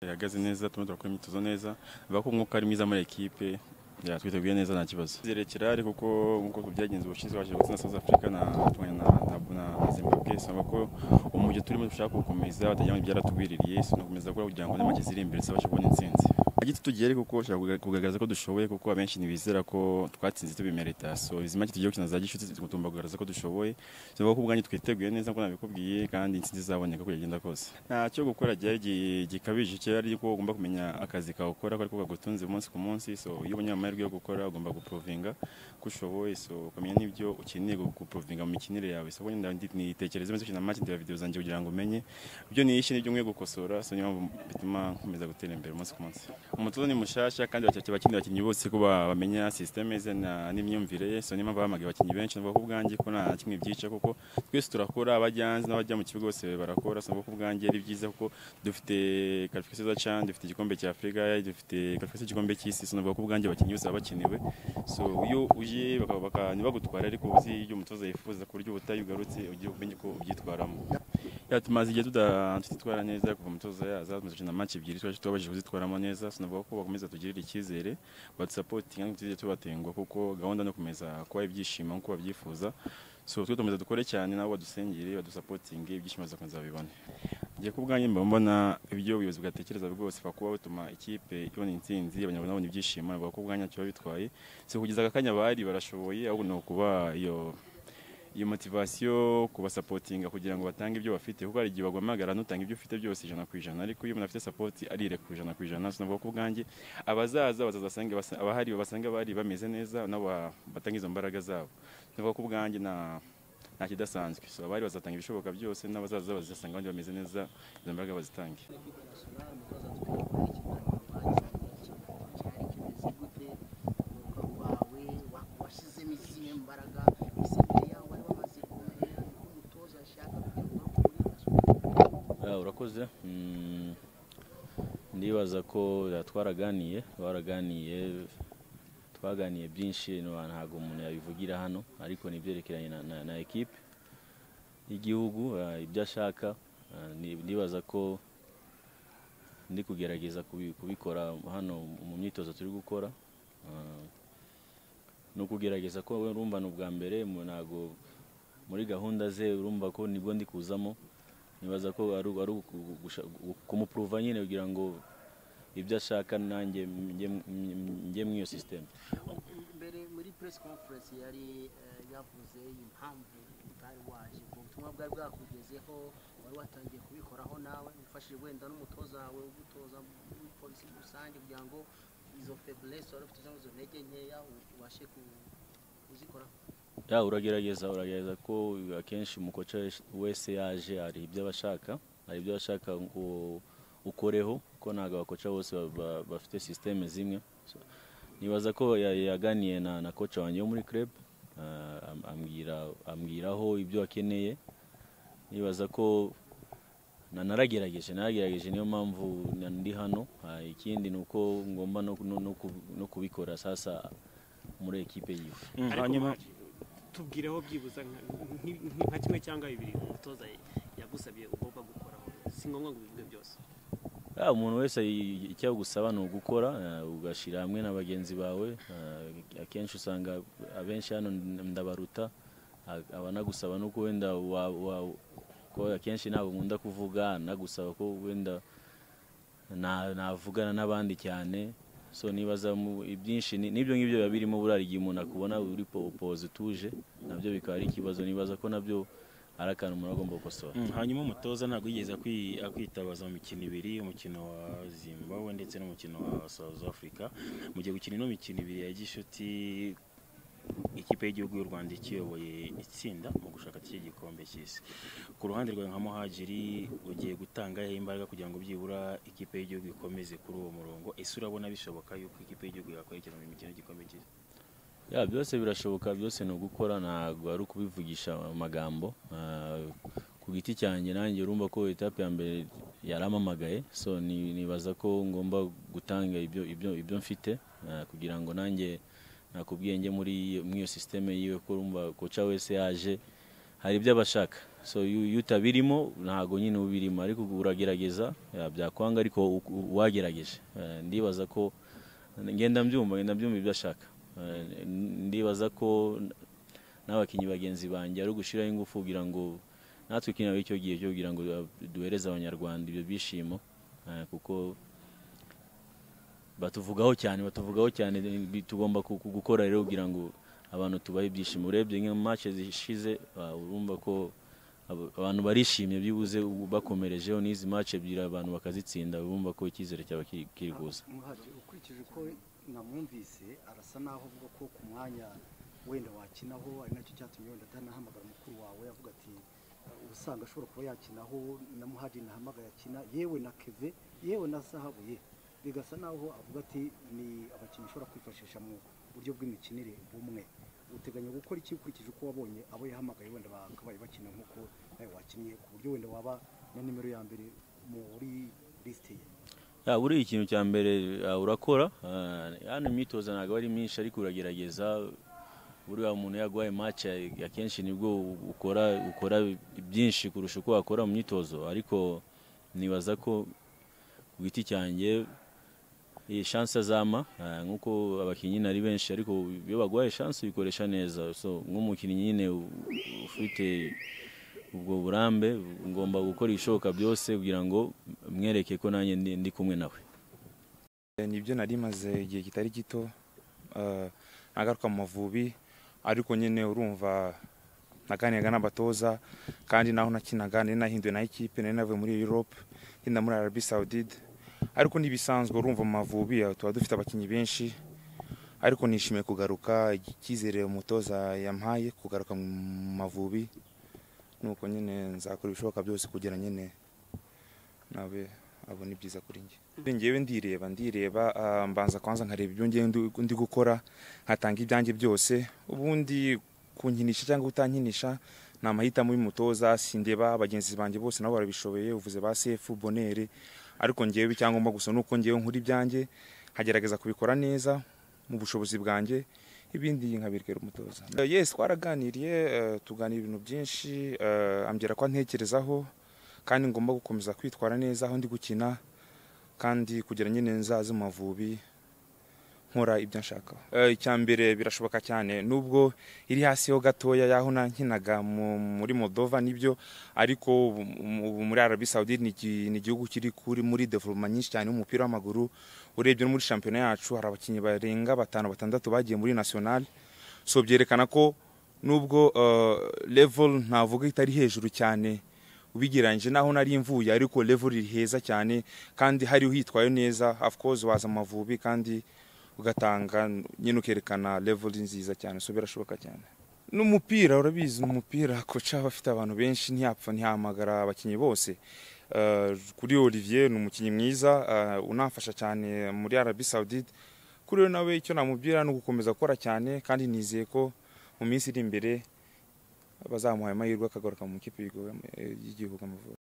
ihagaze neza tumaze gukora imyitozo neza bavuga ko umwuka ari mwiza muri ekipe twiteguye neza nta kibazo zirekera ari kuko nk'uko byagenze ubushinzwe waje gutsinda South Africa na na Zimbabwe saba ko umujyo turimo dushaka gukomeza batajya mu byaratugwiririye tunakomeza gukora kugira ngo n'amake ziri imbere tuzabashe kubona intsinzi giti tugiye kuko ushaka kugaragaza ko dushoboye kuko abenshi ntibizera ko twatsinze tubimerita so izi make tugiye gukina za gishuti zigutuma kugaragaza ko dushoboye tuvuga ko ubwanyu twiteguye neza ko nabikubwiye kandi intsinzi izaboneka uko yagenda kose ntacyo gukora ryari gikabije cyo ari ko ugomba kumenya akazi kawe ukora ko ariko kagutunze umunsi ku munsi so iyo ubonye amahirwe yo gukora ugomba guprovinga ko ushoboye so ukamenya n'ibyo ukeneye guprovinga mu mikinire yawe so wenda nitekereze maze ukina make ndeba videwo zanjye kugira ngo umenye ibyo niyishe n'ibyo nkwiye gukosora so niyo mpamvu bituma nkomeza gutera imbere umunsi ku munsi umutoza ni mushasha kandi bacyakira abakinnyi abakinnyi bose ko bamenya sisiteme ze n'imyumvire ye so niyo mpamvu bahamagaye abakinnyi benshi navuga ko ubwanjye ko nta kimwe byica kuko twese turakora abajya hanze n'abajya mu kigo bose barakora so navuga ko ubwanjye ari byiza kuko dufite karifikasiyo za cani dufite igikombe cya afurika dufite karifikasiyo y'igikombe cy'isi so navuga ko ubwanjye abakinnyi bose baba bakenewe so iyo uje ntibagutware ariko uzi iyo umutoza yifuza ku buryo ubutayu ugarutse ugiye kumenya uko ubyitwaramo tumaze igihe tutitwara neza kuva umutoza yaza tumaze gukina make ebyiri twaje tubabashije kuzitwaramo neza sinavuga ko bakomeza tugirira icyizere badusapotinga ntitujye tubatengwa kuko gahunda no kumeza kuba ibyishimo nk'uko babyifuza so twe tumaze dukore cyane nabo badusengere badusapotinge ibyishimo bizakomeza babibone ngiye ku bwanjye mba mbona ibyo ubuyobozi bwatekereza rwose kuba butuma ikipe ibona intsinzi abanyarwanda babona ibyishimo bavuga ko ubwanjye ntacyo bitwaye si kugeza aka kanya bari barashoboye ahubwo ni ukuba iyo iyo motivasiyo kubasapotinga kugira ngo batange ibyo bafite kuko hari igihe bagwamagara n'utanga ibyo ufite byose ijana ku ijana ariko iyo umuntu afite sapoti arireka ijana ku ijana sinavuga ko ubwanjye abazaza bazasange abahari basanga bari bameze neza nabo batanga izo mbaraga zabo sinavuga ko ubwanjye nta nta kidasanzwe so abari bazatanga ibishoboka byose n'abazaza bazasanga abandi bameze neza izo mbaraga bazitange urakoze ndibaza ko twaraganiye twaraganiye twaganiye byinshi ntabwo umuntu yabivugira hano ariko n'ibyerekeranye na ekipe y'igihugu ibyo ashaka ndibaza ko ndi kugerageza kubikora hano mu myitozo turi gukora ni ukugerageza ko urumva ni ubwa mbere ntabwo muri gahunda ze urumva ko nibwo ndi kuzamo nibaza ko ari kumupuruva nyine kugira ngo ibyo ashaka nanjye njye muri iyo sisiteme mbere muri puresi konferensi yari yavuze impamvu utari waje ubutumwa bwari bwakugezeho wari watangiye kubikoraho nawe ufashije wenda n'umutoza wawe ugutoza muri polisi rusange kugira ngo izo feburesi wari ufite izo ntege nkeya ubashe kuzikoraho ya uragerageza uragerageza ko akenshi umukoca wese yaje hari ibyo abashaka hari ibyo abashaka ngo ukoreho ko ntabwo abakoca bose bafite sisiteme zimwe nibaza ko yaganiye na koca wanjye wo muri club ambwiraho ibyo akeneye nibaza ko naragerageje naragerageje niyo mpamvu ndi hano ikindi ni uko ngomba no kubikora sasa muri ekipe yiwe hanyuma tubwireho byibuza nka kimwe cyangwa bibiri umutoza yagusabye ugomba gukoraho si ngombwa ngo ubivuge byose umuntu wese icyo agusaba ni ugukora ugashyira hamwe na bagenzi bawe akenshi usanga abenshi hano ndabaruta abanagusaba no ko wenda akenshi ntabwo nkunda kuvuga anagusaba ko wenda navugana n'abandi cyane so nibaza ibyinshi n'ibyo ngibyo biba birimo burari igihe umuntu akubona uri popoza utuje nabyo bikaba ari ikibazo nibaza ko nabyo ari akantu umuntu agomba gukosora hanyuma umutoza ntabwo yigeze akwitabaza mu mikino ibiri umukino wa zimbabwe ndetse n'umukino wa south africa mu gihe gukina ino mikino ibiri ya gishuti ikipe y'igihugu y'u rwanda ikiyoboye itsinda mu gushaka gikombe cy'isi ku ruhande rwawe nka muhagiri ugiye gutanga imbaraga kugira ngo byibura ikipe y'igihugu ikomeze kuri uwo murongo ese urabona bishoboka yuko ikipe y'igihugu yakwerekeza mu mikino y'igikombe cy'isi ya byose birashoboka byose ni ugukora ntabwo ari ukubivugisha amagambo ku giti cyanjye nanjye urumva ko etape ya mbere yaramamagaye so nibaza ko ngomba gutanga ibyo mfite kugira ngo nanjye nakubwiye njye muri iyo sisiteme yiwe ko urumva koca wese yaje hari ibyo aba ashaka so iyo iyo utabirimo ntabwo nyine uba ubirimo ariko uragerageza ya, byakwanga ariko u- u- wagerageje Eh, ndibaza ko ngenda mbyumva ngenda mbyumva ibyo ashaka Eh, ndibaza ko n'abakinnyi bagenzi banjye ari ugushyiraho ingufu kugira ngo natwe ikintu icyo gihe cyo kugira ngo duhereze abanyarwanda ibyo byishimo eh, kuko batuvugaho cyane batuvugaho cyane bi- tugomba ku- ku- gukora rero kugira ngo abantu tubahe ibyishimo urebye nka match zishize wa- urumva ko abo- abantu barishimye byibuze ubu bakomerejeho n'izi match ebyiri abantu bakazitsinda urumva ko icyizere cyaba kiri kiri kuza muhaje ukurikije uko namwumvise arasa naho avuga ko ku mwanya wenda wakinaho ari nacyo cyatumye wenda atanahamagara mukuru wawe avuga ati "Uh, ubusanga ashobora kuba yakinaho na muhaje nahamagara akina yewe na keve yewe na zahabu ye bigasa naho avuga ati ni abakinnyi ushobora kwifashisha mu buryo bw'imikinire bumwe uteganya gukora iki ukurikije uko wabonye abo yahamagaye wenda bakabaye bakina nk'uko nawe wakinnye ku buryo wenda waba na nimero ya mbere muri lisite ye Ya, buriya ikintu cya mbere ah, urakora ah, hano imyitozo ntabwo ari myinshi ariko uragerageza buriya umuntu yaguhaye match ya- akenshi nibwo u- ukora ukora byinshi kurusha uko wakora mu myitozo ariko nibaza ko ku giti cyanjye iyi chance azama ah, nk'uko abakinnyi ari benshi ariko iyo baguhaye chance uyikoresha neza so nk'umukinnyi nyine u- ufite ubwo burambe ngomba gukora ibishoboka byose kugira ngo mwereke ko nanjye ndi, ndi kumwe nawe nibyo nari maze igihe kitari gito eh, ntagaruka mu mavubi ariko nyine urumva naganiraga n'abatoza kandi naho nakinaga nari nahinduwe na ekipe nari navuye muri europe ngenda muri arabi saudide ariko n'ibisanzwe urumva mu mavubi eh, tuba dufite abakinnyi benshi ariko nishimiye kugaruka icyizere umutoza yampaye kugaruka mu mavubi nuko nyine nzakora ibishoboka byose kugira nyine nawe abona ibyiza kuri njye ngewe ndireba ndireba ah, mbanza kwanza nkareba ibyo ngewe ndi- ndi gukora nkatanga ibyanjye byose ubundi kunkinisha cyangwa utankinisha ni amahitamo y'umutoza sindeba bagenzi banjye bose nabo barabishoboye uvuze ba sefu bonere ariko ngewe icyangombwa gusa ni uko ngewe nkura ibyanjye nkagerageza kubikora neza mu bushobozi bwanjye ibindi nkabirekera umutoza yes twaraganiriye eh, tuganira ibintu byinshi eh, ambwira ko antekerezaho kandi ngomba gukomeza kwitwara neza aho ndi gukina kandi kugira nyine nzaze mu mavubi nkora ibyo nshaka Eh, icya mbere birashoboka cyane nubwo iri hasi ho gatoya y'aho nankinaga mu- muri modova nibyo ariko ubu ubu muri arabi saudi ni iki- ni igihugu kiri kuri muri development nyinshi cyane y'umupira w'amaguru urebye no muri shampiyona yacu hari abakinnyi barenga batanu batandatu bagiye muri national so byerekana ko nubwo eh, level ntavuga itari hejuru cyane ubigereranyije naho nari mvuye ariko level iri heza cyane kandi hari uhitwaye neza of course waza mu Mavubi kandi ugatanga nyine ukerekana level nziza cyane so birashoboka cyane n'umupira urabizi ni umupira koca aba afite abantu benshi ntiyapfa ntihamagara abakinnyi bose Eh, kuri Olivier ni umukinnyi mwiza eh, unamfasha cyane muri Arabie Saoudite kuri we nawe icyo namubwira ni ugukomeza gukora cyane kandi nizeye ko mu minsi iri imbere bazamuha amahirwe akagaruka mu ikipe y'igihugu y'Amavubi